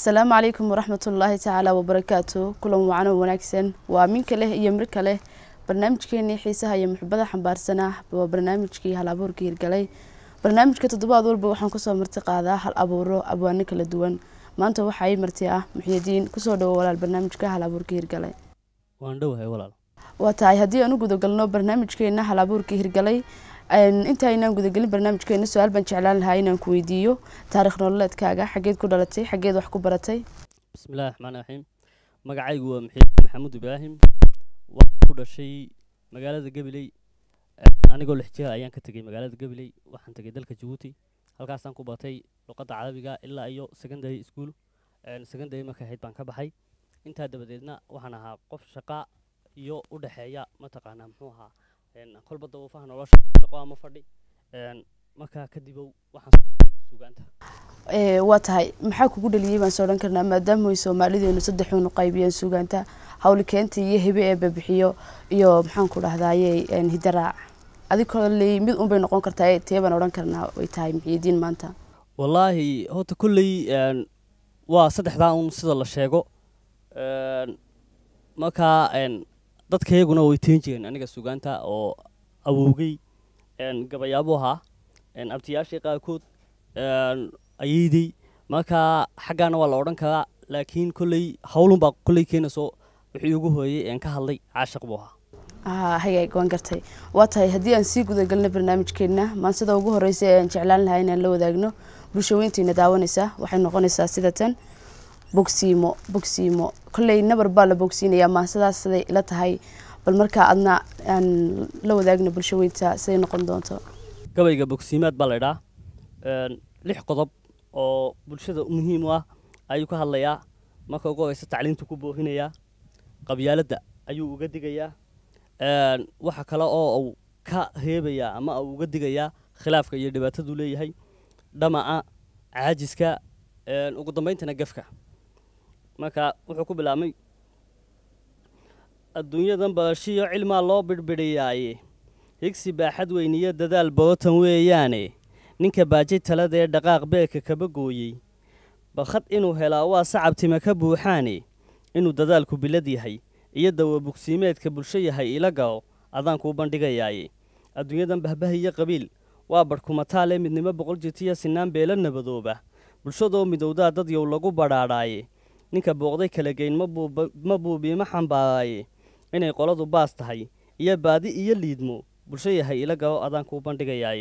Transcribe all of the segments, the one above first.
asalaamu calaykum waraxmatullaahi tacaala wabarakaatu kulan wacan oo wanaagsan waa minka leh iyo mirka leh barnaamijkeenii xiisaha iyo muxubada xambaarsanaa waa barnaamijkii hal abuurka hirgalay barnaamijka toddobaad walba waxaan kusoo marti qaadaa hal abuuro abwaano kala duwan maanta waxaa ii marti ah muxyidiin kusoo dhawo walaal barnaamijka hal abuurka hirgalay waan dhowahay walaal waa tahay haddii aan u gudagalno barnaamijkeena hal abuurka hirgalay intaynaan gudagelin barnaamijkeena su-aal baan jeclaan lahaa inaan ku weydiiyo taarikh nololeedkaaga xageed ku dhalatay xageed wax ku baratay bismillahi raxmaan raxiim magacaygu waa muxiid maxamuud ibraahim waxaan ku dhashay magaalada gabiley anigoo lix jira ayaan ka tegey magaalada gabiley waxaan tegey dalka jabuuti halkaasaan ku batay luqadda carabiga ilaa iyo secondary school secondary markay ahayd baan ka baxay intaa dabadeedna waxaan ahaa qof shaqa iyo u dhexeeya mataqaanaa muxuu ahaa kolba dabuufaha nolosha shaqo ama fadhi markaa kadibow waxaan sugaanta waa tahay maxaa kugu dhaliyey baan soo odhan karnaa maadaama ay soomaalideenu saddexuunu qaybiyeen sugaanta hawli keenta iyo hibe ee babixiyo iyo maxaan ku dhahdaye hidaraac adi koley mid un bay noqon kartaa tee baan odhan karnaa ay tahay muxiidiin maanta wallaahi horta kolley waa saddexdaa un sida la sheego markaa dadkayaguna way teen jireen aniga sugaanta oo awowgey gabayaabuu ahaa abtiyaashii qaarkood ayeydey markaa xaggaana waa la odhan karaa laakiin kolley howlunbaa kolley keenayso wixii ugu hooyey een ka hadlay caashaq buu ahaa hagaag waan gartay waa tahay haddii aan sii gudagalno barnaamijkeena maansida ugu horeysa ee aan jeclaan lahaa inaan la wadaagno bulshaweyntiina daawanaysa waxay noqonaysaa sida tan bogsiimo bogsiimo kolley nabar baa la bogsiinayaa maansadaas siday ila tahay bal markaa adna aan la wadaagno bulshaweynta siday noqon doonto gabayga bogsiimaad baa laydhaa lix qodob oo bulshada muhiim u ah ayuu ka hadlayaa marka ugu horeysa tacliintu ku boorinayaa qabyaaladda ayuu uga digayaa waxa kale oo uu ka reebayaa ama uu uga digayaa khilaafka iyo dhibaataduu leeyahay dhamaca caajiska ugu dambeyntana gafka marka wuxuu ku bilaabmay adduunyadan barashiyo cilmaa loo bidhbidhiyaaye higsi baaxad weyniyo dadaal borotan weeyaane ninka baajay talada ee dhaqaaq beerka kaba gooyey barkhad inuu helaa waa sacabtima ka buuxaane inuu dadaalku bilad yahay iyo dawabugsiimeedka bulsho yahay ila garo adaan kuu bandhigayaaye adduunyadan bahbahiyo qabiil waa badhkumataale midnimo boqol jirtiyo sinaan beela nabadooba bulshadoo midowdaa dad yow lagu badhaadhaaye ninka booqday kala geyn ma buubiima xambaaraaye inay qoladu baas tahay iyo baadi iyo liidmo bulsho yahay ila garo adaan kuu bandhigayaaye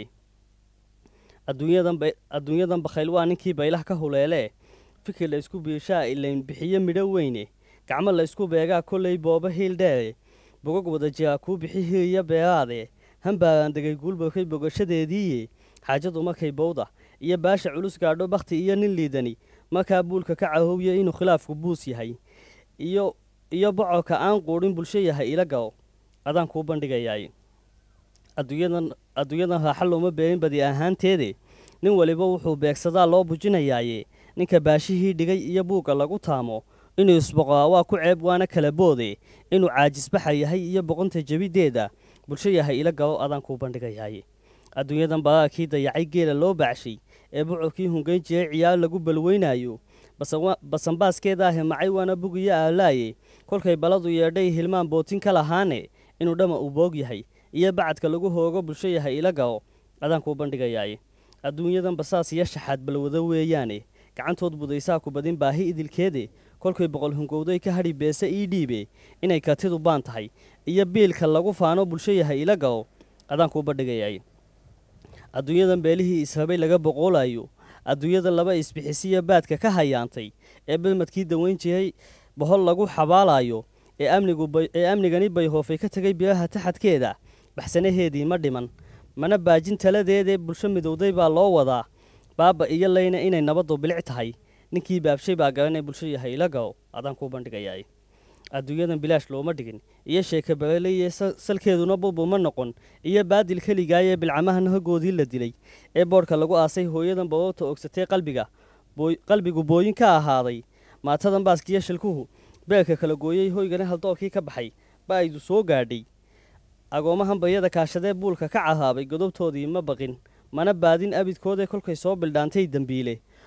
adduunyadan bakhayl waa ninkii baylah ka huleelee fikir la ysku biishaa ilayn bixiyo midho weyne gacmo la ysku beegaa kolley booba hiil dheere bogog wada jiraa kuu bixi hiriya beeraade hambaaraan degay guulbarkay bogashadeediiye xaajadu markay bowda iyo baasha culus gaadho bakhti iyo nin liidani markaa buulka ka cahowya inuu khilaafku buus yahay iyo iyo bocorka aan quudhin bulsho yahay ila garo adaan kuu bandhigayaaye adduunyadan adduunyadan raaxa looma beerin badi ahaanteede nin waliba wuxuu beegsadaa loo bujinayaaye ninka baashihii dhigay iyo buugga lagu taamo inuu isboqoraa waa ku ceeb waana kala boode inuu caajisbaxa yahay iyo boqonta jebiddeeda bulsho yahay ila garo adaan kuu bandhigayaaye adduunyadan baraarkii dayacay geela loo baacshay ee bucurkii hungayn jiray ciyaar lagu balweynaayo basanbaaskeeda ahi macay waana bugiyo aalaaye kolkay baladu yeedhay hilmaan bootin ka lahaane inuu dhama uu boog yahay iyo bacadka lagu hoogo bulsho yahay ila garo adaan kuu bandhigayaaye adduunyadan basaas iyo shaxaad balwado weeyaane gacantood budaysaa ku badin baahi idilkeede kolkay boqol hungowday ka hadhi beese ii dhiibe inay kartidu baan tahay iyo biilka lagu faano bulsho yahay ila garo adaan kuu bandhigayaaye adduunyadan beelihii israbay laga boqoolayo adduunyadan laba isbixisiyo baadka ka hayaantay ee badmadkii daweyn jiray bohol lagu xabaalayo ee amniguee amnigani bayhoofay ka tegay biraha taxadkeeda baxsanaheedii ma dhiman mana baajin taladeedee bulsho midowday baa loo wadaa baaba iyo layna inay nabaddu bilic tahay ninkii baabshay baa garanay bulsho yahay ila garo adaan kuu bandhigayaay adduunyadan bilaash looma dhigin iyo sheeka bareleye salkeeduna bubu ma noqon iyo baadil keligaayee bilcamahan hagoodii la dilay ee boodhka lagu aasay hooyadan baroorta ogsatee qalbiga qalbigu booyin ka ahaaday maatadan baaskiyo shilkuhu beerka kala gooyey hoygana haldoorkii ka baxay ba aydu soo gaadhay agoomahan baryada kaashadee buulka ka cahaabay godobtoodii ma baqin mana baadin abidkoodee kolkay soo bildhaantay dembiile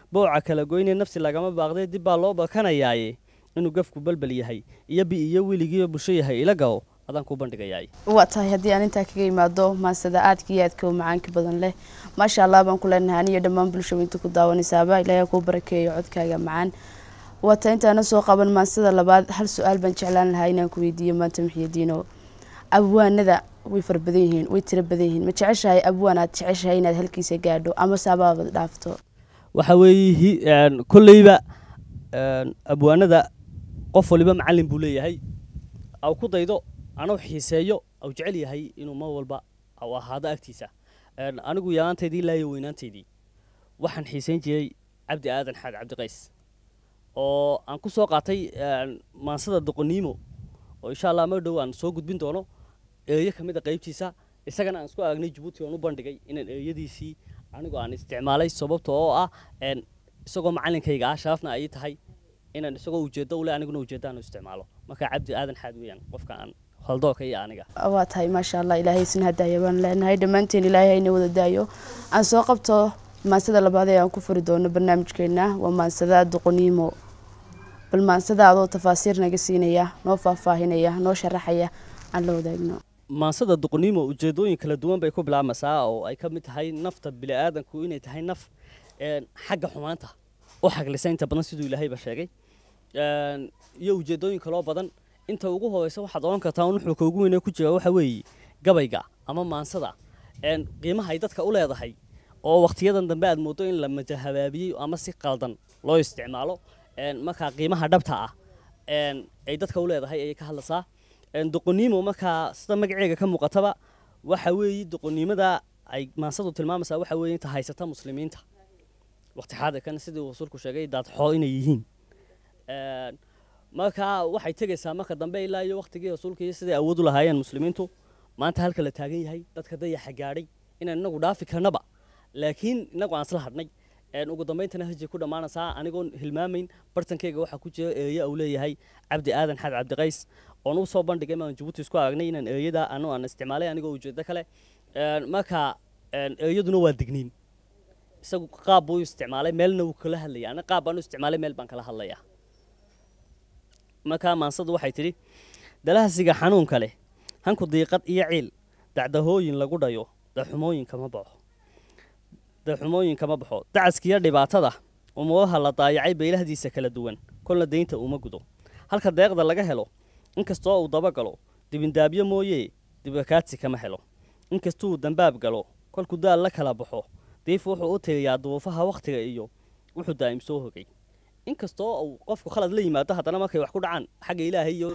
booca kala goynee nafsi lagama baaqdee dib baa loo bakanayaaye inuu gafku balbal yahay iyo bi iyo weligiiyo bulsho yahay ila gabo adaan kuu bandhigayaay waa tahay haddii aan intaa kaga imaado maansada aadka iyo aadka u macaanka badan leh maasha allah baan ku leenahay aniyo dhammaan bulshooyinta ku daawanaysaaba ilaahay kuu barakeeyo codkaaga macaan waa tahay intaana soo qaban maansada labaad hal su-aal baan jeclaan lahaa inaan ku weydiiyo maanta muxiidiino abwaanada way fara badan yihiin way tiro badan yihiin ma jeceshahay abwaan aad jeceshahay inaad halkiisa gaadho ama saabaabad dhaafto waxa weeye kolleyba abwaanada qof waliba macallin buu leeyahay aw ku daydo anuu xiiseeyo aw jecel yahay inuu mar walba aw ahaado agtiisa anigu yaraanteydii ilaa iyo weynaanteydii waxaan xiiseyn jiray cabdi aadan xaad cabdiqays oo aan ku soo qaatay maansada doqoniimo oo insha allah mar dhow aan soo gudbin doono eeyo ka mid a qaybtiisa isagana aan isku aragnay jabuuti oon u bandhigay inaan eeyadiisii anigu aan isticmaalay sababta oo ah isagoo macallinkayga ah sharafna ay tahay inaan isagoo ujeeddo ule aniguna ujeeddo aan isticmaalo marka cabdi aadan xaad weeyaan qofka aan haldooka iyo aniga waa tahay maasha allah ilaahay sin hadaaya baan leenahay dhammaanteen ilaahay hayna wada daayo aan soo qabto maansada labaad ee aan ku furi doono barnaamijkeena waa maansada doqoniimo bal maansada adoo tafaasiir naga siinaya noo faahfaahinaya noo sharaxaya aan la wadaagno maansada doqoniimo ujeedooyin kala duwan bay ku bilaabmaysaa oo ay ka mid tahay nafta bini'aadanku inay tahay naf xagga xumaanta u xaglisa inta badan siduu ilaahayba sheegay iyo ujeedooyin kaloo badan inta ugu horeysa waxaad oran kartaa nuxurka ugu weynee ku jira waxa weeye gabayga ama maansada qiimaha ay dadka u leedahay oo wakhtiyadan dambe aad moodo in la majahabaabiyey ama si qaldan loo isticmaalo markaa qiimaha dhabta ah ay dadka u leedahay ayay ka hadlaysaa doqoniimo markaa sida magaceega ka muuqataba waxa weeye doqoniimada ay maansadu tilmaamaysaa waxa weeye inta haysata muslimiinta waqti xaadirkan sidii rasuulku sheegay daadxoo inay yihiin markaa waxay tegaysaa marka dambe ilaa iyo waqtigii rasuulka iyo siday awood u lahaayeen muslimiintu maanta halka la taagan yahay dadka dayaxa gaadhay inaan inagu dhaafi karnaba laakiin inagu aan isla hadhnay ugu dambayntana hajay ku dhammaanaysaa anigoon hilmaamayn bartankeyga waxaa ku jira eeyo uu leeyahay cabdi aadan xaad cabdiqays oon u soo bandhigay maan jabuuti isku aragnay inaan eeyada anu aan isticmaalay anigoo ujeedo kale marka eeyaduna waa digniin isagu qaab buu isticmaalay meelna wuu kala hadlaya ana qaab baan u isticmaalay meel baan kala hadlaya markaa maansadu waxay tidhi dalahasiga xanuunka leh hanku diiqad iyo ciil dacdahooyin lagu dhayo daxumooyin kama baxo daxumooyin kama baxo dacaskiyo dhibaatada umuuraha la daayacay beylahdiisa kala duwan kolna deynta uma gudo halka deeqda laga helo inkastoo uu dabagalo dibindaabyo mooyee dibakaadsi kama helo inkastuu dambaab galo kolkuu daal la kala baxo diif wuxuu u tiriyaa duruufaha wakhtiga iyo wuxuu daa'im soo hogay inkastoo uu qofku khalad la yimaado haddana markay wax ku dhacaan xagga ilaahay iyo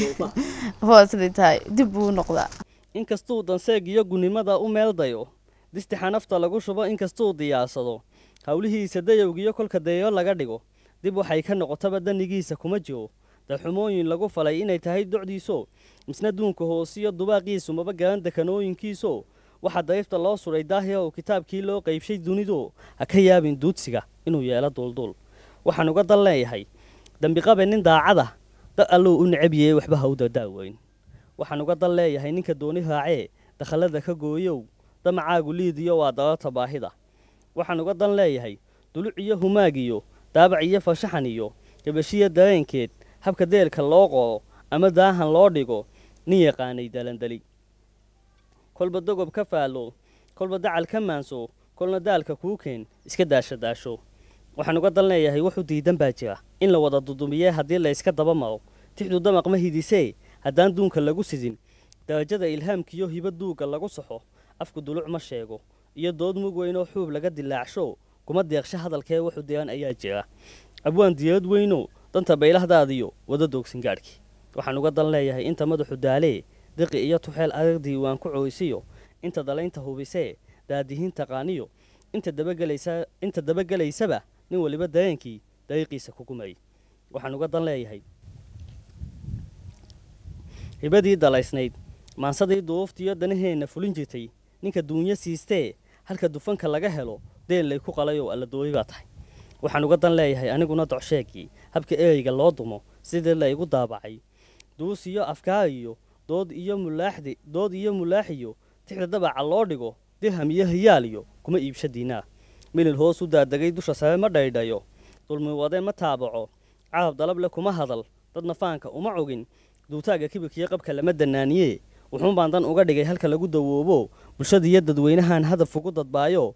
waa siday tahay dib buu noqdaa inkastuu danseeg iyo gunnimada u meeldayo distixa nafta lagu shubo inkastuu diyaarsado howlihiisa dayowgiyo kolka dayo laga dhigo dib waxay ka noqotaba danigiisa kuma jiro daxumooyin lagu falay inay tahay docdiiso misna duunka hoosiyo dubaaqiisu maba garan dekanooyinkiiso waxaa dariifta loo suray daahia oo kitaabkii loo qaybshay dunidu ha ka yaabin duudsiga inuu yeelo duulduul waxaan uga dan leeyahay dembiqabe nin daacada da alluu u necabiyey waxba ha u dadaaweyn waxaan uga dan leeyahay ninka dooni raacee dakhallada ka gooyow damacaagu liidiyo waa dararta baahida waxaan uga dan leeyahay duluc iyo humaag iyo daabac iyo farshaxan iyo gabashiya dareenkeed habka deelka loo qoro ama daahan loo dhigo nin yaqaanay dalandali kolba dogob ka faallo kolba dacal ka maanso kolna daalka kuu keen iska daasho daasho waxaan uga dan leeyahay wuxuu diidan baa jira in la wada dudumiyee haddii la yska daba maro tixdu damaq ma hidisee haddaan duunka lagu sidin darajada ilhaamkiyo hibo duugga lagu saxo afku duluc ma sheego iyo dood mug weynoo xuub laga dilaacsho kuma deeqsho hadalkee wuxuu diran ayaa jira abwaan diyarad weyno danta baylahdaadiyo wada doogsin gaadhkii waxaan uga dan leeyahay inta madaxu daalee diqi iyo tuxeel adag diiwaan ku cooysiyo inta dalaynta hubisee daadihiin taqaaniyo inta dabagelaysa inta dabagelaysaba nin waliba dareenkii dariiqiisa ku gumayay waxaan uga dan leeyahay hibadii dalaysnayd maansadii duuftiyo danaheenna fulin jirtay ninka duunyo siistee halka dufanka laga helo deen lay ku qalayoo alladooyi baa tahay waxaan uga dan leeyahay aniguna docsheegii habka ereyga loo dumo sidii la igu daabacay duus iyo afkaar iyo dood iyo mulaaxdi dood iyo mulaaxiyo tixda dabaca loo dhigo dirham iyo hiyaal iyo kuma iibsha diinaar milil hoos u daadegay dusha sare ma dhaydhayo dulmi wade ma taabaco carab dalab le kuma hadal dadna faanka uma cogin duutaaga kibirkiyo qabka lama danaaniye wuxuun baan dan uga dhigay halka lagu dawoobo bulshada iyo dadweynahan hadaf ugu dadbaayo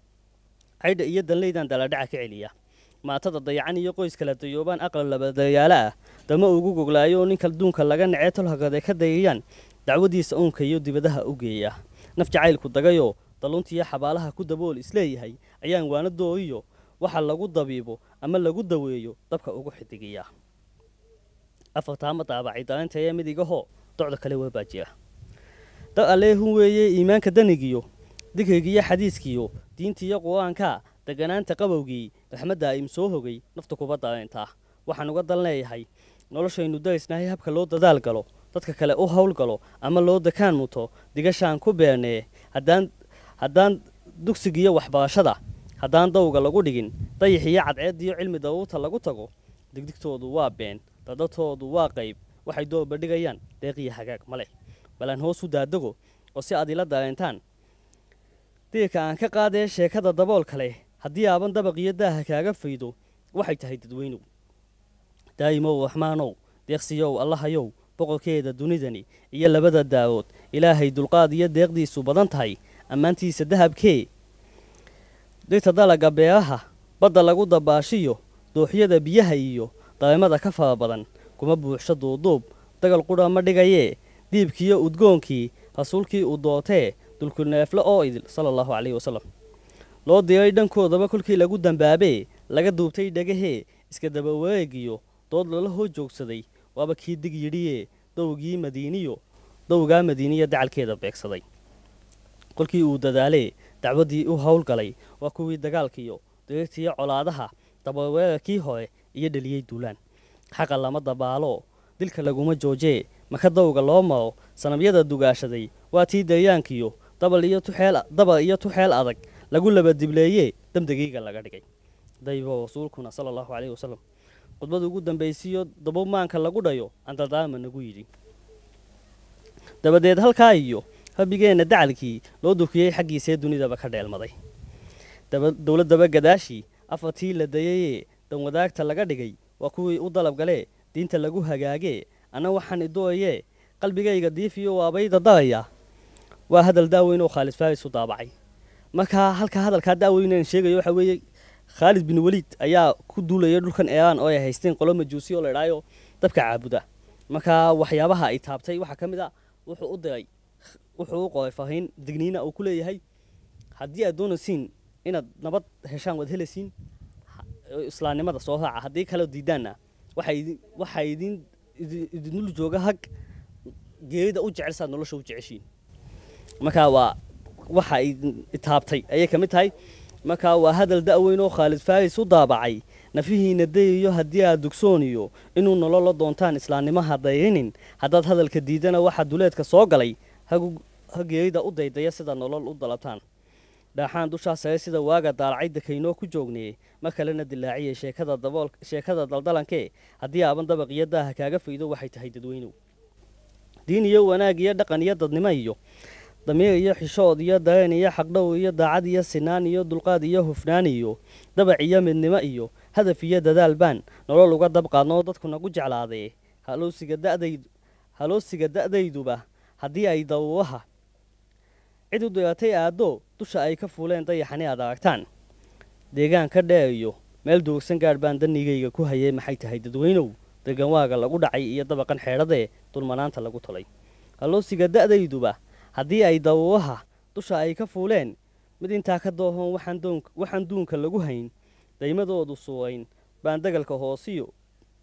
caydha iyo danleydan daladhaca ka celiya maatada dayacan iyo qoys kala dayoobaan aqal labadayaalo ah dama ugu goglaayo oo ninka duunka laga nacee tolhagade ka dayayaan dacwadiisa uunka iyo dibadaha u geeya naf jacaylku dagayo daluntiiyo xabaalaha ku dabool isleeyahay ayaan waanadooiyo waxa lagu dabiibo ama lagu daweeyo dabka ugu xidigiya afartaama daabacay dareentaya midigaho docda kale waa baajiya dad alleehun weeye iimaanka danigiyo digrigiyo xadiiskiyo diintiiyo qur-aanka deganaanta qabowgii raxmadda im soo hogay nafta kuba dareentaa waxaan uga dal leeyahay noloshaynu darisnahay habka loo dadaal galo dadka kale u hawl galo ama loo dakaan muto digashaan ku beernee haddaan haddaan dugsigiyo waxbarashada haddaan dawga lagu dhigin dayaxiyo cadceediyo cilmi daruurta lagu tago digdigtoodu waa been dadadtoodu waa qayb waxay doorba dhigayaan deeqiyo hagaag ma leh balaan hoos u daadago oo si aad ila dareentaan diirka aan ka qaadee sheekada daboolka leh haddii aaban dabaqiyo daaha kaaga faydo waxay tahay dadweynow daa'imow raxmaanow deeqsiyow allahayow boqorkeeda dunidani iyo labada daawood ilaahay dulqaad iyo deeqdiisu badan tahay ammaantiisa dahabkee dhirta dalaga beeraha badda lagu dabaashiyo dooxyada biyaha iyo dareemada ka fara badan kuma buuxsho duuduub dagal qudha ma dhigayee diibkiiyo udgoonkii rasuulkii uu doortee dulkuneefle oo idil sala allahu calayhi wasalam loo diray dhankoodaba kolkii lagu dambaabee laga duubtay dhegahee iska daba wareegiyo dood lala hoo joogsaday waaba kii dig yidhiyee dowgii madiiniyo dowgaa madiiniya dacalkeeda beegsaday kolkii uu dadaalee dacwaddii u howlgalay waa kuwii dagaalkiiyo diriirtiiyo colaadaha dabaweerarkii hore iyo dheliyey duulaan xaqa lama dabaalo dilka laguma joojee maka dowga loo maro sanabyada dugaashaday waa tii daryaankiyo dabal iyo tuxeel dabar iyo tuxeel adag lagu labadibleeyee damdegiiga laga dhigay daybo rasuulkuna sala allahu calayhi wasalam khudbada ugu dambaysiiyo dabumaanka lagu dhayo andadaama nagu yidhi dabadeed halkaa iyo rabbigeenna dacalkii loo dukiyey xaggiisee dunidaba ka dheelmaday dowladdaba gadaashii afartii la dayayee danwadaagta laga dhigay waa kuwii u dalab galee diinta lagu hagaagee anna waxaan idooyee qalbigayga diifiyo waabayda daraya waa hadal daaweyn oo khaalid faris u daabacay markaa halkaa hadalkaa daaweynaan sheegayo waxa weeye khaalid bin weliid ayaa ku duulaya dhulkan eeraan oo ay haysteen qolo majuusi oo la idhaayo dabka caabuda markaa waxyaabaha ay taabtay waxaa ka mid a wuxuu u diray wuxuu u qoray fariin digniina uu ku leeyahay haddii aad doonaysiin inaad nabad heshaan waad helaysiin islaamnimada soo raaca haddii kale diidaanna waxaa idin idinul jooga hag geerida u jecelsaad nolosha u jeceshiin markaa waa waxa ay taabtay ayay ka mid tahay markaa waa hadal da'weyn oo khaalid faris u daabacay nafihiina dayayo haddii aad dugsooniyo inuu nololo doontaan islaamnimaha dayinin haddaad hadalka diidana waxaa duleedka soo galay ha geerida u daydaya sida nolol u dalabtaan dhaaxaan dushaa sare sida waaga daalacay dakaynoo ku joognee mar kalena dilaaciyay sheekada dabool sheekada daldalankee haddii aaban dabaq iyo daaha kaaga faydo waxay tahay dadweynow diin iyo wanaag iyo dhaqan iyo dadnimo iyo damiir iyo xishood iyo dareen iyo xaqdhow iyo daacad iyo sinaan iyo dulqaad iyo hufnaan iyo dabac iyo midnimo iyo hadaf iyo dadaal baan nolol uga dab qaadnoo dadku nagu jeclaadee haloosiga da'dayd haloosiga da'dayduba haddii ay daruuraha cid u diratay aaddo dusha ay ka fuuleen dayaxani aad aragtaan deegaanka dheer iyo meel duursan gaadh baan danigayga ku hayay maxay tahay dadweynow deganwaaga lagu dhacay iyo dabaqan xeedhadee dulmanaanta lagu tolay haloosiga da'dayduba haddii ay daruuraha dusha ay ka fuuleen mid intaa ka doohoon waxaan duunka lagu hayn daymadoodu suurayn baan dagalka hoosiyo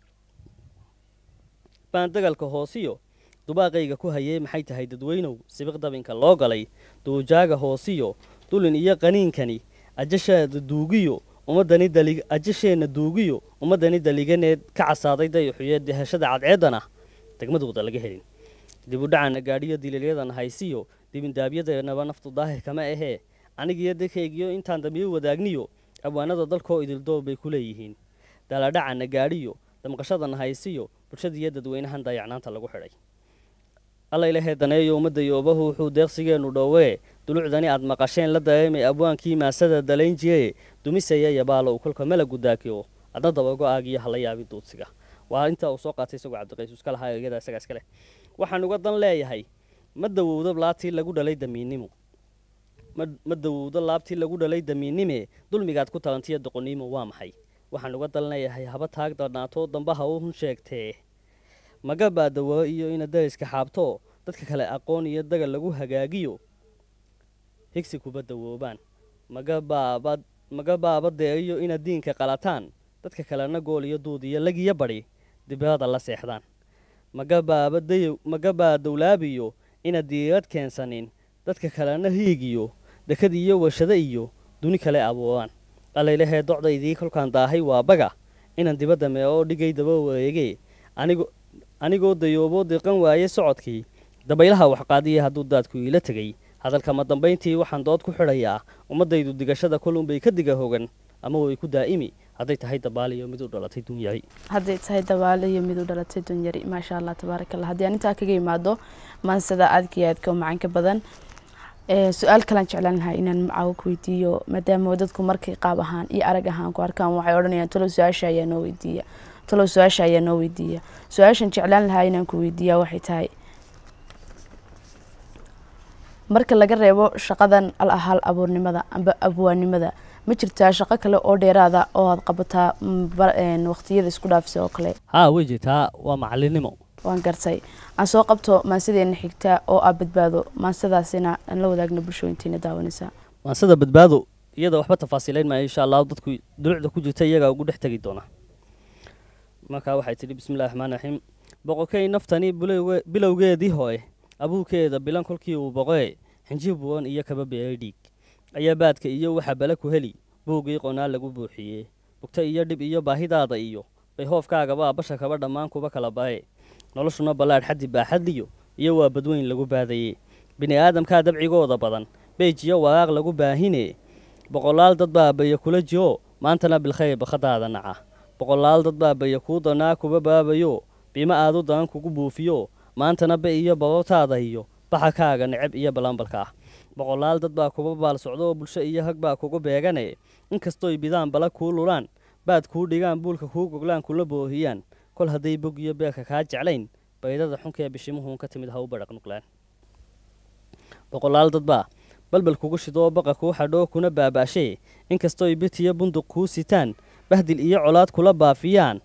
baan dagalka hoosiyo dubaaqayga ku hayay maxay tahay dadweynow sibiq dabinka loo galay duujaaga hoosiyo dulin iyo qaniinkani ajasheeda duugiyo ummadani dalig ajasheenna duugiyo ummaddani daliganeed ka casaaday dayaxuye dehashada cadceeddana degmadooda laga helin dibudhacana gaadhiyo diliilyadan haysiyo dibindaabyadeenaba naftu daahir kama ahee anigiyo dadkaygiyo intaan damiir wadaagniyo abwaanada dalkoo idildoob bay ku leeyihiin daladhacana gaadhiyo damqashadana haysiyo bulshadiiyo dadweynahan dayacnaanta lagu xidhay alla ilahee daneeyo ummadda yoobahu wuxuu deeqsigeennu dhowee dulucdani aad maqasheen la dareemay abwaankii maasada dalayn jire dumisaya yabaalo uu kolka mala gudaakiyo adna dabago aagiyo hala yaabi duudsiga waa inta uu soo qaatay isagoo cabdiqays iska lahaa eegada isagaa iska leh waxaan uga dan leeyahay ma dawowdo laabtii lagu dhalay damiinnimo ma dawowdo laabtii lagu dhalay damiinnime dulmigaad ku talantiya doqoniimo waa maxay waxaan uga dan leeyahay haba taag darnaato dambaha u hun sheegtee maga baa dawo iyo ina dariska xaabto dadka kale aqoon iyo dagal lagu hagaagiyo higsi kuba dawoobaan maga baaba maga baaba deeriyo inaad diinka qalataan dadka kalena gool iyo duud iyo lagiyo badhi dibirada la seexdaan maga baaba dayow maga baa dowlaabiyo inaad diirad keensanin dadka kalena hiigiyo dekad iyo warshado iyo duni kale abuuraan allaylahee docdaydii kolkaan daahay waa baga inaan dibadda mee oo dhigay daba wareegee anigo anigoo dayooboo diiqan waaye socodkii dabaylaha waxqaadiya hadduu daadku iila tegay hadalka ma dambayntii waxaan dood ku xidhayaa ummaddaydu digashada kolunbay ka diga hogan ama way ku daa'imi hadday tahay dabaaliyo mid u dhalatay dunyari hadday tahay dabaale iyo mid u dhalatay dunyari maasha allah tabaaraka allah haddii aan intaa kaga imaado maansada aadka iyo aadka u macanka badan su-aal kalaan jeclaan lahaa inaan macaawo ku weydiiyo maadaama dadku markay qaab ahaan iyo arag ahaan ku arkaan waxay odhanayaan talow su-aasha ayaa noo weydiiya talow su-aasha ayaa noo weydiiya su-aashan jeclaan lahaa inaan ku weydiiyaa waxay tahay marka laga reebo shaqadan al ahal abuurnimada amba abwaanimada ma jirtaa shaqo kale oo dheeraada oo aad qabataa waqtiyada isku dhaafisa oo kale haa way jirtaa waa macallinnimo waan gartay aan soo qabto maansadeena xigta oo aa badbaado maansadaasina aan la wadaagna bulshooyintiina daawanaysaa maansada badbaado iyada waxba tafaasiilayn maayo insha allah dadku dulucda ku jirta iyagaa ugu dhex tegi doona markaa waxay tidhi bismillahi raxmaan raxiim boqorkay naftani bilowgeedii hore abuurkeeda bilan kolkii uu boqoe xinjir buuran iyo kaba beeray dhiig ayaa baadka iyo waxa bale ku heli buuggii qonaa lagu buuxiyey bugta iyo dhib iyo baahidaada iyo bay hoofkaagaba basha kaba dhammaan kuba kala bare noloshuna ballaadh xaddi baaxadliyo iyo waa badweyn lagu baadayey bini aadamkaa dabcigooda badan beej iyo waraaq lagu baahine boqolaal dad baa baya kula jiro maantana bilkhayr bakhadaada naca boqolaal dad baa baya kuu danaa kuba baabayo biimo aadu daran kugu buufiyo maantana be iyo baroortaada iyo baxakaaga necab iyo balambalka ah boqolaal dad baa kuba baal socdo oo bulsho iyo hag baa kugu beegane inkastooy bidaan bala kuu lulaan baad kuu dhigaan buulka kuu goglaan kula boohiyaan kol hadday bog iyo beerka kaa jeclayn baydada xunkee bishimuhuun ka timid ha u badhaq nuqlaan boqolaal dad baa balbal kugu shidoo baqa kuu xadhoo kuna baabaashee inkastooy bitiyo bunduq kuu sitaan bahdil iyo colaad kula baafiyaan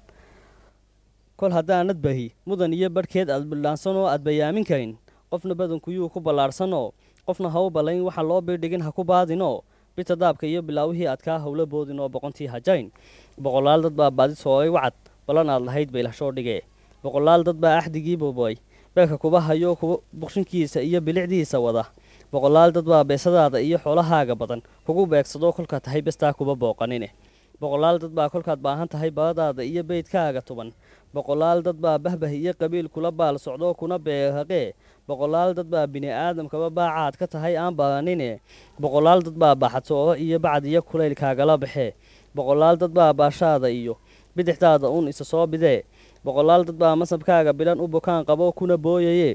kol haddaanad bahi mudan iyo badhkeed aad bildhaansanoo aad bayaamin karin qofna badankuyuu ku ballaadhsanoo qofna ha u ballayn waxa loo birdhigin ha ku baadinoo bita daabka iyo bilaawihii aad kaa howla boodinoo boqontii hajayn boqolaal dad baa baadi sooray wacad ballan aad lahayd baylashoo dhigee boqolaal dad baa axdigii boboy beerka kuba hayo kuba buqshinkiisa iyo bilicdiisa wada boqolaal dad baa beesadaada iyo xoolahaaga badan kugu beegsadoo kolkaa tahay bestaa kuba booqanine boqolaal dad baa kolkaad baahan tahay baradaada iyo beydkaaga tuban boqolaal dad baa bahbah iyo qabiil kula baal socdoo kuna beerhaqee boqolaal dad baa bini aadamkaba baacaad ka tahay aan baranine boqolaal dad baa baxatooro iyo bacd iyo kulaylkaagala baxee boqolaal dad baa baashaada iyo bidixdaada uun isa soo bidee boqolaal dad baa masabkaaga bilan u bukaan qabo kuna booyaye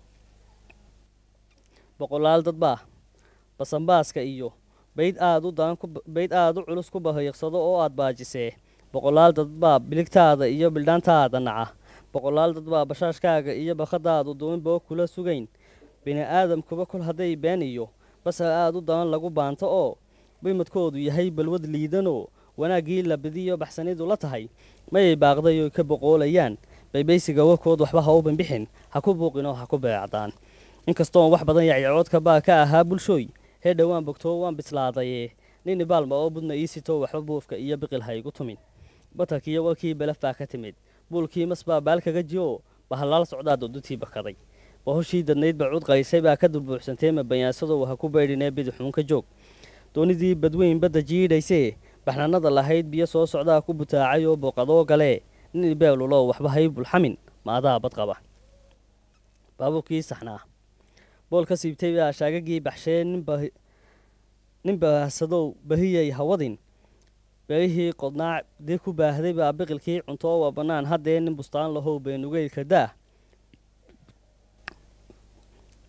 boqolaal dad baa basanbaaska iyo bayd aad u daran bayd aad u culus ku bahiiqsado oo aad baajisee boqolaal dad baa biligtaada iyo bildhaantaada naca boqolaal dad baa bashaashkaaga iyo bakhadaadu duunboo kula sugayn bini aadamkuba kol hadday been iyo basar aad u daran lagu baanto oo bimadkoodu yahay balwad liidanoo wanaaggii labidiyo baxsanidu la tahay mayay baaqdayoy ka boqoolayaan baybaysiga warkood waxba ha u banbixin ha ku buuqinoo ha ku beecdaan inkastoon wax badan yacyacoodka baa ka ahaa bulshooy hee dhowaan bogtoo waan bislaadaye nini baalma oo budna ii sitoo waxba buufka iyo biqil ha igu tumin batarkiiyo warkii belaf baa ka timid buulkii mas baa baal kaga jiro bahalaal socdaa dodutii bakaday bahoshii dadnayd ba cud qaysay baa ka dulbuuxsantee ma bayaansadoo ha ku baydhinee bidixuun ka joog doonidii badweyn badda jiidhaysee baxnaanada lahayd biyo soo socdaa ku butaacay oo booqadoo galee nin ibeeluloo waxba hay bulxamin ma adaa bad qaba baabuurkii saxnaa bool ka siibtay baa shaagagii baxshee nin baahsadow bahiyay hawadin beerihii qodnaa dee ku baahday baa biqilkii cuntoo waa bannaan haddee nin bustaan lahow beenugeylka daah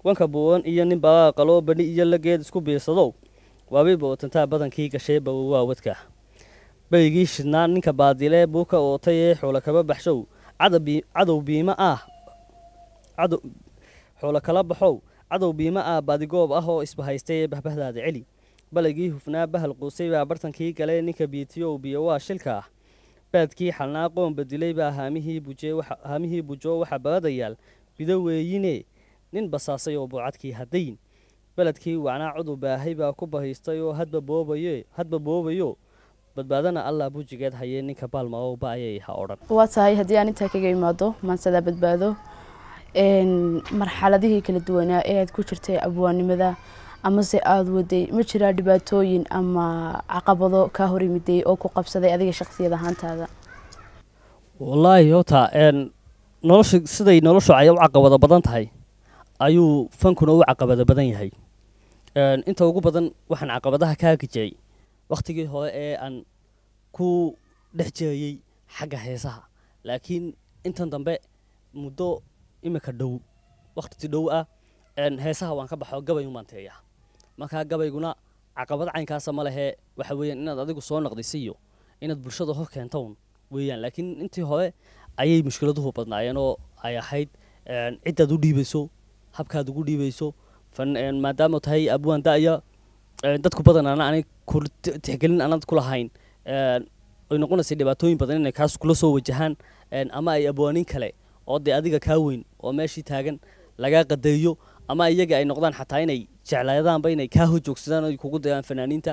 wanka buuban iyo nin baa qaloo bani iyo lageed isku biirsadow waabiba watantaa badankii gashee bawowaa wadka baygii shidnaa ninka baadilee buuka ootay ee xoola kaba baxshow cadow biima ah xoola kala baxow cadow biima ah baadigoob ah oo isbahaystay ee bahbahdaada celi balaygii hufnaa bahal quusay baa bartankii gale ninka biitiyow biyo waa shilka ah baadkii xalnaa qoomba dilay baa haamihii bujo waxa baadayaal bido weeyine nin basaasay oo buucadkii haddayn beledkii wacnaa cudur baahay baa ku bahaystay oo hadba boobayo badbaadana allah bujigeed hayee ninka baalmaow ba ayay ha odhan waa tahay haddii aan intaa kaga imaado maansadaa badbaado marxaladihii kala duwanaa ee aad ku jirtay abwaannimada amase aada waday ma jiraa dhibaatooyin ama caqabado kaa hor yimiday oo ku qabsaday adiga shaksiyad ahaantaada wallaahi hota nolosha siday noloshu ay u caqabado badan tahay ayuu fankuna u caqabado badan yahay inta ugu badan waxaan caqabadaha kaa gijay wakhtigii hore ee aan ku dhex jeeyey xagga heesaha laakiin intan dambe muddo imika dhow wakhti dhow ah heesaha waan ka baxo gabay umaanteeya markaa gabayguna caqabad caynkaasa ma lehe waxa weeyaan inaad adigu soo naqdisiyo inaad bulshada hor keentawn weeyaan laakiin intii hore ayay mushkiladuhu badnaayeen oo ay ahayd ciddaad u dhiibayso habkaad ugu dhiibayso maadaama tahay abwaan da'ya dadku badanaana aanay tixgelin aanad ku lahayn ay noqonaysay dhibaatooyin badan inay kaas kula soo wajahaan ama ay abwaanin kale oo dee adiga kaa weyn oo meeshii taagan lagaa qadeeyo ama iyaga ay noqdaan xataa inay jeclaadaanba inay kaa hor joogsadaan ay kugu dayaan fanaaniinta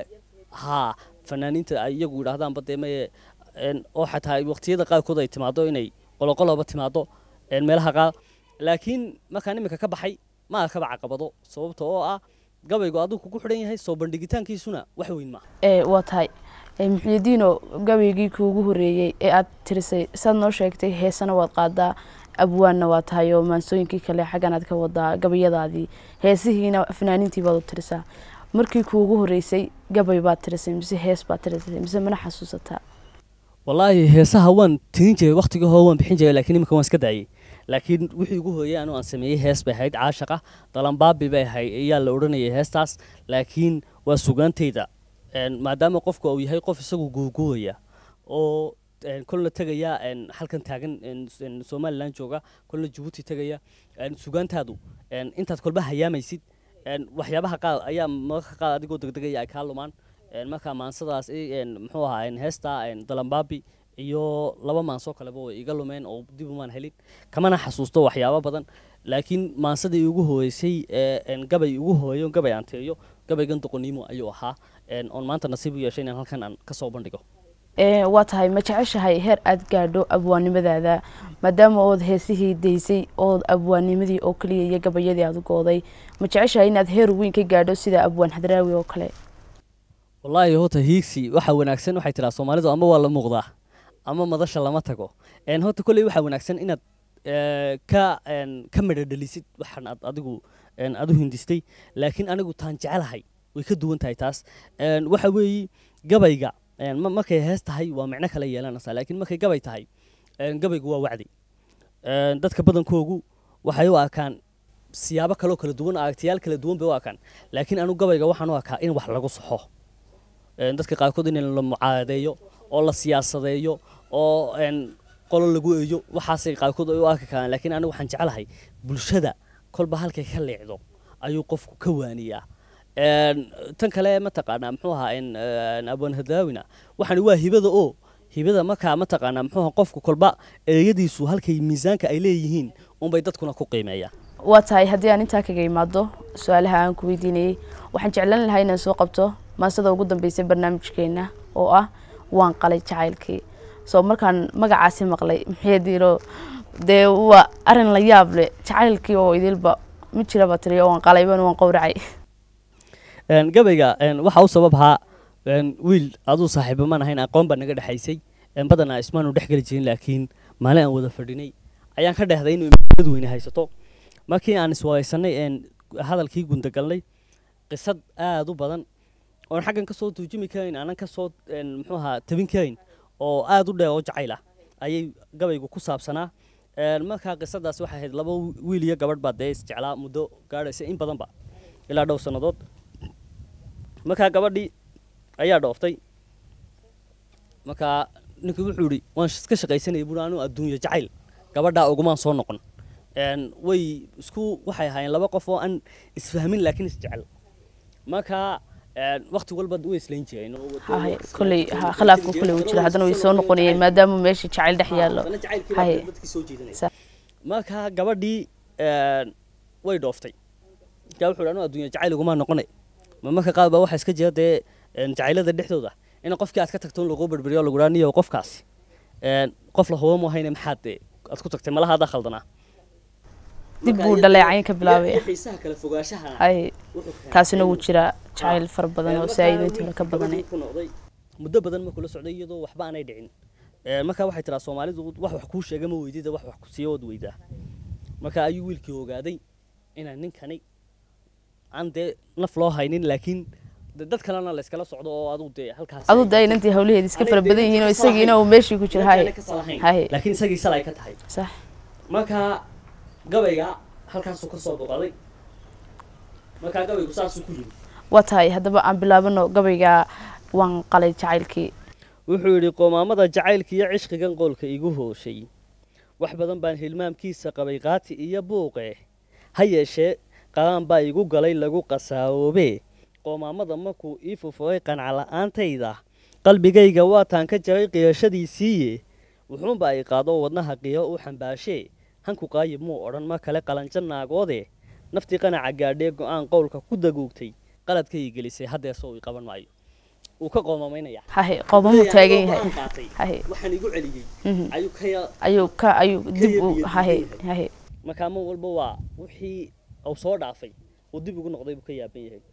haa fanaaniinta ay iyagu yidhaahdaanba dee maye oo xataa waqtiyada qaarkood ay timaado inay qoloqoloba timaado meelaha qaar laakiin markaan iminka ka baxay ma arkaba caqabado sababta oo ah gabaygu aduu kugu xidhan yahay soo bandhigitaankiisuna wax weyn maaha waa tahay muxyidiino gabaygii kuugu horeeyey ee aad tirisay saad noo sheegtay heesana waad qaadaa abwaanna waa tahay oo maansooyinkii kale xaggan aad ka wadaa gabayadaadii heesihiina fanaaniintii baad u tirisaa markii kuugu horeysay gabay baad tirisay mise hees baad tirisay mise mana xasuusataa wallaahi heesaha waan tirin jiray waktigii hore waan bixin jiray laakiin iminka waan iska daayey laakiin wixii ugu horeeyey anu aan sameeyey hees bay ahayd caashaqa dalambaabi bay ahayd ayaa la odhanayay heestaas laakiin waa sugaantayda maadaama qofku uu yahay qof isagu guurguuraya oo kolna tegaya halkan taagan somalilan jooga kolna jabuuti tegaya sugaantaadu intaad kolba hayaamaysid waxyaabaha qaar ayaa mararka qaar adigoo degdegaya ay kaa lumaan marka maansadaas muxuu ahaa heesta dalambaabi iyo laba maansoo kaleba way iga lumeen oo dib umaan helin kamana xasuusto waxyaabo badan laakiin maansadii ugu horeysay gabay ugu horeeyo gabay aan tiriyo gabaygan doqoniimo ayuu ahaa oon maanta nasiib u yeeshay inaan halkan aan kasoo bandhigo waa tahay ma jeceshahay heer aad gaadho abwaannimadaada maadaama ood heesihii daysay ood abwaannimadii oo keliya iyo gabayadii aad gooday ma jeceshahay inaad heer weyn ka gaadho sida abwaan hadraawi oo kale wallaahi horta hiigsi waxa wanaagsan waxay tiraa soomaalidu ama waa la muuqdaa ama madasha lama tago horta kolley waxaa wanaagsan inaad ka ka midho dhalisid waxaan aad adigu aad u hindistay laakiin anigu taan jecelahay way ka duwan tahay taas waxa weeye gabayga markay hees tahay waa micno kale yeelanaysaa laakiin markay gabay tahay gabaygu waa wacdi dadka badankoogu waxay u arkaan siyaabo kaloo kala duwan aragtiyaal kala duwan bay u arkaan laakiin anigu gabayga waxaan u arkaa in wax lagu saxo dadka qaarkood in la mucaaradeeyo oo la siyaasadeeyo oo qolo lagu eeyo waxaasay qaarkood ay u arki karaan laakiin anigu waxaan jeclahay bulshada kolba halkay ka leecdo ayuu qofku ka waaniyaa tan kale mataqaanaa muxuu ahaa abwan hadaawina waxaan waa hibada oo hibada markaa mataqaanaa muxuu ahaa qofku kolba eeyadiisu halkay miisaanka ay leeyihiin unbay dadkuna ku qiimeeyaan waa tahay haddii aan intaa kaga imaado su-aalaha aan ku weydiinayey waxaan jeclan lahaa inaan soo qabto maasada ugu dambeysay barnaamijkeena oo ah waan qalay jacaylkii soo markaan magacaasi maqlay maxeediiro dee waa arin la yaab leh jacaylkii oo idilba ma jiraba tiri waan qalayban waan qowracay gabayga waxaa u sabab ahaa wiil aduu saaxiibo maan ahayn aqoon baa naga dhexaysay badanaa ismaanu dhex geli jirin laakiin maalin aan wada fadhinay ayaan ka dhehday inuu dad weyne haysato markii aan iswareysanay hadalkii gundagalnay qisad aada u badan oon xaggan ka soo tuujimi karayn aanan ka soo muxuu ahaa tabin karayn oo aada u dheer oo jacayl ah ayay gabaygu ku saabsanaa Een, markaa qisadaas waxay ahayd laba wiil iyo gabadh baa dee isjeclaa muddo gaadhaysa in badanba ilaa dhowr sannadood markaa gabadhii ayaa dhooftay markaa ninkii wuxuu yidhi waan iska shaqaysanayay buuri anuu adduunyo jacayl gabadhaa ugumaan soo noqon Een, way isku waxay ahaayeen laba qof oo aan isfahmin laakiin isjecel markaa een, waqti walba way islayn jireen oo waddo- haye waqti kolley islayn ha jireen. khilaafka kolley uu jira haddana way soo noqonayeen maadaama meesha jacayl dhex yaallo haddana jacaylkii haye baa dadkii soo jiidanaya. Sa- markaa gabadhii een, way dhooftay markaa wuxuu yidhi anuu adduunya jacayl ugumaa noqonay ma marka qaar baa waxaa iska jira dee een, jacaylada dhexdooda in qofkii aad ka tagto in lagu berberiyo lagu dhaaniyo qofkaasi een, qof la hubo mahayne maxaad dee aad ku tagtay malaha adaa khaldanaa dib Marka buu iyadoo- dhaleecayn ka bilaabaya iyo xiisaha kala fogaanshaha haye wuxuu keenay kaasina wuu inuu- jiraa jacayl fara badan oo Markaa saa'ido intii wiilkii ka badanay gabadhii ku noqday muddo badan markuu la socday iyadoo waxba aanay dhicin Ee, markaa waxay tiraa soomaalidu wax wax kuu sheega ma weydida wax wax ku siiya ood weydaa marka ayuu wiilkii ogaaday inaan ninkani aan dee naf loo haynin laakiin de dad kalena la iskala socdo oo aduu dee halkaas aduu da inantii hawlaheeda iska fara badan yihiin oo isagiina uu meeshii ku jira haye haye laakiin isagii sal ay ka tahay sax markaa gabayga halkaasuu ka soo boqoday markaa gabaygu saasuu ku yimi waa tahay haddaba aan bilaabano gabayga waan qalay jacaylkii wuxuu yidhi qoomaamada jacaylka iyo cishqigan qoolka igu hooshay wax badan baan hilmaamkiisa qabay qaati iyo buuqe ha yeeshee qalaan baa igu galay lagu qasaawoobe qoomaamada markuu ii fufuray qanca la'aantayda qalbigayga waataan ka jaray qiyashadiisiiye wuxuunba ay qaado wadnaha qiyo u xambaashee hanku qaayib muu odhan mar kale qalanjo naagoode naftii qanaca gaadhee go'aan qowlka ku daguugtay qaladkay gelisay haddeesoo ii qaban maayo wuu ka qoomamaynaya haye qoomamuu taagan yahay qaatay haye waxaan igu celiyey Mhm. ayuu ka ya ayuu ka ayuu dib u yabiyo haye yahay. haye markaa mar walba waa wixii uu soo dhaafay uu dib ugu noqday buu ka yaaban yahay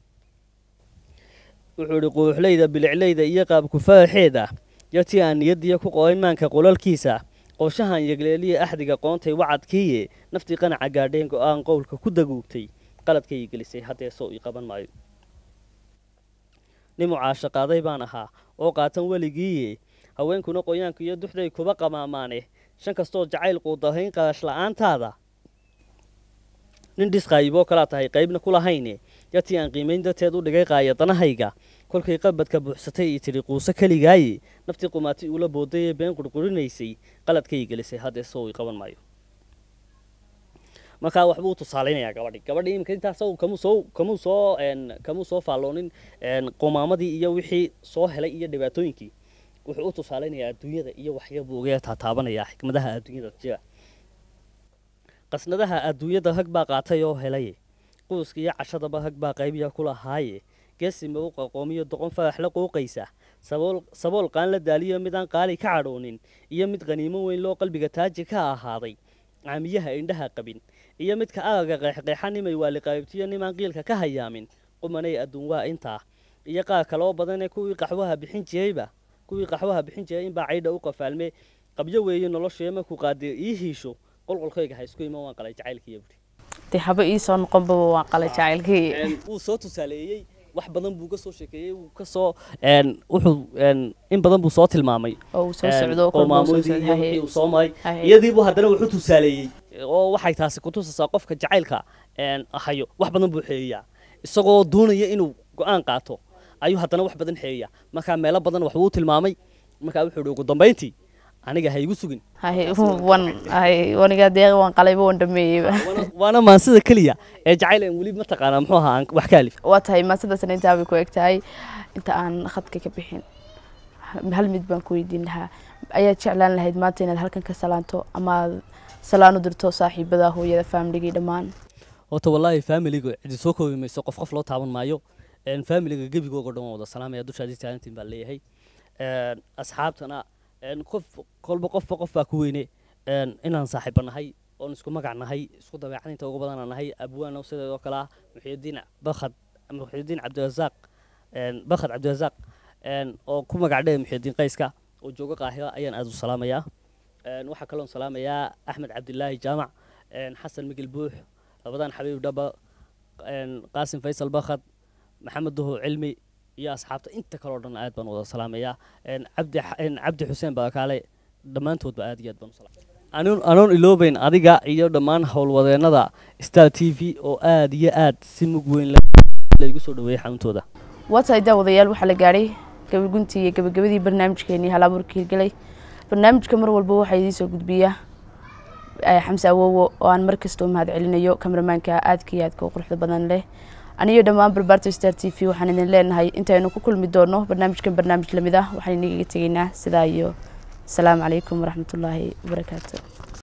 wuxuu idhi quuxleyda bilicleyda iyo qaabkufaaxeeda yartii aan niyadiya ku qoray maanka qolalkiisa qorshahan yegleeliya axdiga qoontay wacadkiiye naftii qanaca gaadheen go'aan qowlka ku daguugtay qaladkay gelisay haddeesoo ii qaban maayo nin mucaasho qaaday baan ahaa oo qaatan weligiiye haweenkuna qoyaanka iyo duxday kuba qamaamaane shan kastoo jacayl quudahayn qarash la'aantaada nin dhisqaayiboo kalaa tahay qaybna ku lahayne yartii aan qiimayn darteed u dhigay qaayadanahayga kolkay qabadka buuxsatay ii tidhi quuso keligaaye naftii qumaati uula boodayee been qurqurinaysay qaladkay gelisay haddeesoo ii qaban maayo markaa waxbuu tusaalaynayaa gabadhi gabadhi iminka intaas kamuu soo kamuu soo een kamuu soo faalloonin een qumaamadii iyo wixii soo helay iyo dhibaatooyinkii wuxuu u tusaalaynayaa adduunyada iyo waxyabuu uga taataabanayaa xikmadaha adduunyada jira qasnadaha adduunyada hag baa qaatay oo helay quuska iyo cashadaba hag baa qaybiya ku lahaaye geesi mawqa qoomiyo doqon farax la qooqaysa sabool sabool qaan la daaliyo mid aan qaali ka cadhoonin iyo mid qaniimo weyn loo qalbiga taaji ka ahaaday caamiyaha indhaha qabin iyo midka araga qeexqeexa nimay waaliqaybtiyo nimaan qiilka ka hayaamin qumanay adduun waa intaa iyo qaar kaloo badanee kuwii qaxwaha bixin jirayba kuwii qaxwaha bixin jiray inbaa caydha u qafaalme qabyo weeye noloshee markuu qaadir ii hiisho qolqolkayga ha isku iman waan qalay jacaylkiiyo buri dee haba ii soo noqonbaba waan qalay jacaylkii wuu soo tusaaleeyey wax badan buu ka soo sheekeeyey wuu ka soo wuxuu in badan buu soo tilmaamay oo uu soo socdo oo kolba uu soo qowmaamoodii iyo wixii socday uu soo maray Haye. iyadiibuu haddana wuxuu tusaaleeyey oo waxay taasi ku tusaysaa qofka jacaylka een, hayo wax badan buu xeeyaa isagoo doonaya inuu go-aan qaato ayuu haddana wax badan xeeyaa markaa meelo badan waxbuu u tilmaamay markaa wuxuu ihi ugu dambayntii aniga ha igu sugin haye wan haye wanigaa deeqa waan qalayba waan dhameeyeyba Waana- waana maansida keliya ee jacayl aan weli mataqaanaa muxuu ahaa aan wax ka alif waa tahay maasadaasna intaa bay ku eg tahay inta aan khadka ka bixin hal mid baan ku weydiin lahaa ayaad jeclaan lahayd maanta inaad halkan ka salaanto ama aad salaan u dirto saaxiibada hooyada faamiligii dhammaan horta wallaahi faamiliga cidi soo koobi mayso qof qof loo taaban maayo een, faamiliga gebigooga dhan waan wada salaamaya dushaadii taagantiin baan leeyahay Een, asxaabtana een, qof kolba qofba qof baa ku weyne een, inaan saaxiiba nahay oon isku magac nahay isku dabeecad inta ugu badan aan nahay abwaano sideedoo kale ah muxyidiin bakhad muxyidiin cabdirasaaq een, bakhad cabdirasaaq een, oo ku magac dheh muxyidiin qayska oo jooga qaahira ayaan aad u salaamayaa Een, waxaa kaloon salaamayaa axmed cabdilaahi jaamac een, xasan migil buux labadan xabiib dhaba een, qaasim faysal bakhad maxamed duhu cilmi iyo asxaabta inta kaleo dhan aad baan u wada salaamayaa Een, cabdi X- een, cabdi xuseen barakaale dhammaantoodba aad iyo aad baan u salaamaya anoon anoon iloobeyn adiga iyo dhammaan howlwadeennada star t v oo aada iyo aad si mug weyn laygu soo dhaweeyey xanuuntooda waa tahay daawadayaal waxaa la gaadhay gabaguntii iyo gabagabadii barnaamijkeenii halabuurka hirgelay barnaamijka mar walba waxaa idiin soo gudbiya xamse awowo oo aan mar kasta u mahad celinayo kamaramaanka aadka iyo aadka u quruxda badan leh aniyo dhammaan barbaarta star t v waxaan idin leenahay intaynu ku kulmi doono barnaamijkan barnaamij lamid ah waxaan inaga tegaynaa sidaa iyo asalaamu calaykum waraxmatullaahi wabarakaatu